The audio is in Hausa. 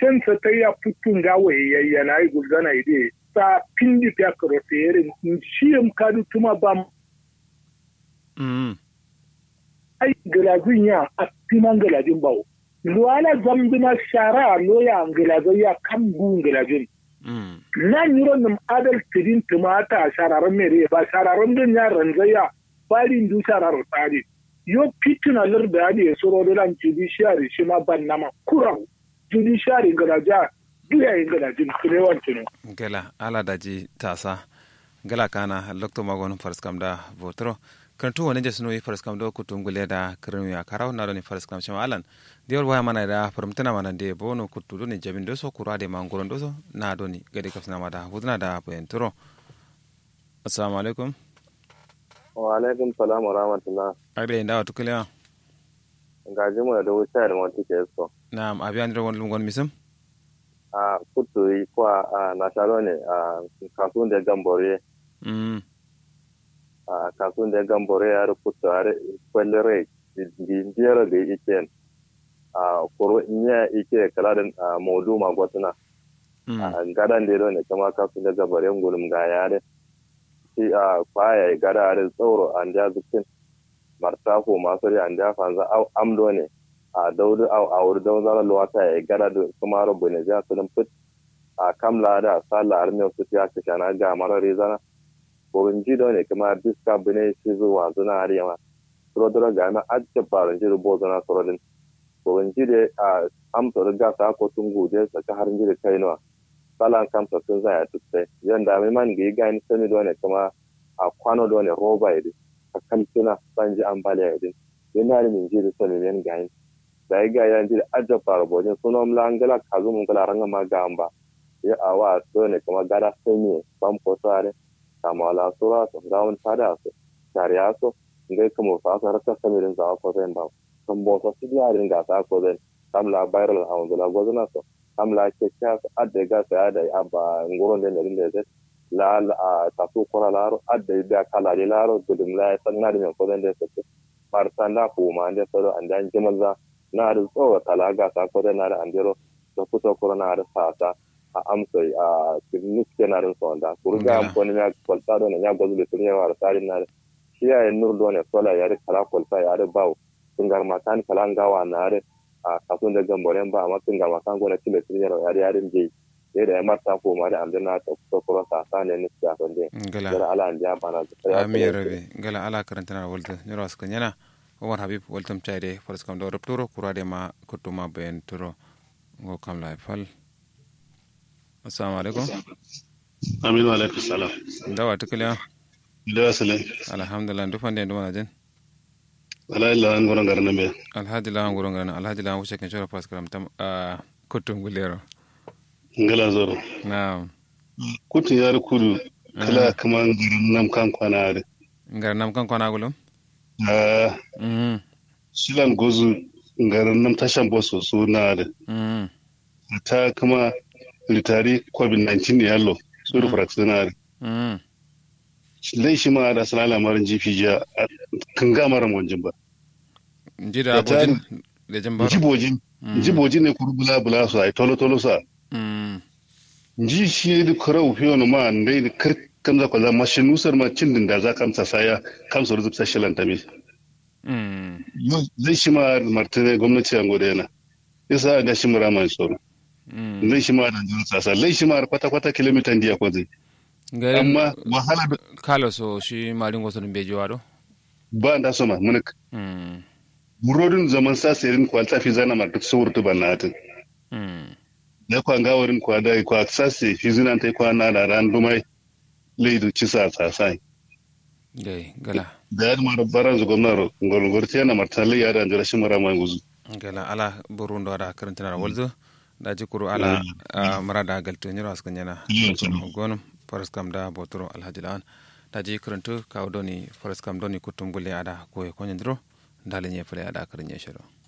sen sa ta ya putun ga waye yana yi gulgana ide sa pindi ta karo tere shi am kadu tuma ba mm ai galazin ya a timan galazin bawo luwala zambina shara loya galazin ya kan gun galazin mm na yiro nim adal tidin tumata shararan mere ba shararan din ya ranzaya bari du shararar tsari yo fitina lir da ya soro da lan judiciary shi ma ban nama kurau judiciary garaja duya yin garajin kulewan tunu gela ala daji tasa gela kana lokto magon farskam da votro kantu wani jesno yi farskam do kutum gule da kirnu ya karaw na do ni farskam shama alan diol waya mana da farmtana mana de bono kutu do ni jabin do so kura de mangoron do so na do ni gade kafsina mada hudna da penturo assalamu alaikum wa alaikum salam wa rahmatullah agde inda watu kile gaji mu da wuce da mutu ke so na abiyan do won gon misum a kutu yi kwa a na sharo ne a kasuwan da gambore mm a kasuwan da gambore ya rubuta har kwallere biyar da ike a kuro inya ike kala da modu magwatuna mm a gadan da ne kama kasuwan da gambore gulum ga yare shi a kwaya gada da tsoro an da zukin martafo masu ri an da fanza au amdo ne a daudu au a wuri don zara luwata ya gada da kuma rabu ne ja su fit a kamla da sala armiya su ya ka shana ga mara rezana borin jido ne kuma diska bine shi zuwa zuna ariyama surodoro ga na ajiyar barin jido bo zana surodin borin jide a amsa riga sa ko tun guje saka harin jide kai nawa salan kamsa sun zaya tutte yanda mai man ga yi gani sani dole kuma a kwano dole roba idi a kamtuna sanji ambaliya idin yana da min jiri sani men gani da ya ga yan jiri ajab fara bojin suna mla angala kazu mun kala ranga ma gamba ya awa dole kuma gara sani bam ko sare kama ala sura so dawon tada so tariya so ngai kuma fa sa raka samirin za ko zan ba kan bo so sigarin ga ta ko zan kamla viral a wanda gozana so amla ke kya adda ga sa da aba ngoron da ne da zai la a tasu kora laro adda da kala de laro gudum la san na da men ko da sai mar san da ku ma da soro an dan jimaza na da tsowa talaga ta ko da na da andero da kuto kora na da sata a amsa a nis ke na da sonda kurga am ko ne ya kwalta do ne ya gozu da tunya war tari na shi ya nur do ne sola ya da kala kwalta ya da bawo tungar matan kala ngawa na da a kasuwan da gamboren ba amma tungar matan gona kile tunya ya da yarin je ne da ya marta ko ma da amdana ta kusa kura sa sa ne nufi a sonde gala yara ala an ja bana ami rabe gala ala karantana walta nyoro aska nyana omar habib waltam chayde faras kam do rapturo kurade ma kutuma ben turo go kam la fal assalamu alaikum Aminu alaikum salam. dawa tukule Ila salam. alhamdulillah ndu fande ndu wanajen Ala illa an goron garin be. alhaji la ngoro ngana alhaji la wuce kan shoro faras kam tam a kutum gulero Ngala zoro. na Kutun yar kudu kala kaman garin nam kan kwana da. ngar nam kan kona gulum Ah, mhm shilan gozu garin nam tashan boso su na da. mhm Ta kuma litari COVID-19 ne yallo. Su da fraksi na da. mhm Lai shi ma da sana lamarin GPJ kan ga mara monjin ba. njida Ya tari- abojin da jambar Jibojin. Jibojin ne kuru bula bula su ai tolo tolo sa. mhm Ji shi da kurau fiye no ma ndai da kar kamza kwaza mashin nusar ma cin din da za kamsa saya kamsa ruzup sa shilanta mi. mhm Yau zai shi ma martini gwamnati an gode yana. Isa ga shi mura mai tsoro. mhm Zai shi ma da jin sasa. Zai shi ma kwata kwata kilomita diya ko zai. garin Amma wahala da kalo so shi marin wasu dun beji wado ba da so ma mun mhm burodin zaman sa sayin kwalta fi zana ma duk surtu ban natin. mhm Da kwa gawarin kwa da kwa sase fi zinan tai kwa na da ran dumai leidu ci sa sasai. gai gala Da ya mara baran zu gwamnati ngolgorti yana martali ya da jira shi mura mai guzu. gala ala burundo ada karantina walzo da jikuru ala ah, marada galto nyiro askan yana Iya, tsaro. gonum faras kam da botoro alhaji lawan da ji karantu kawo doni faras kam doni kutum gulle ada koye konyandiro dalin ye fule ada karin shiro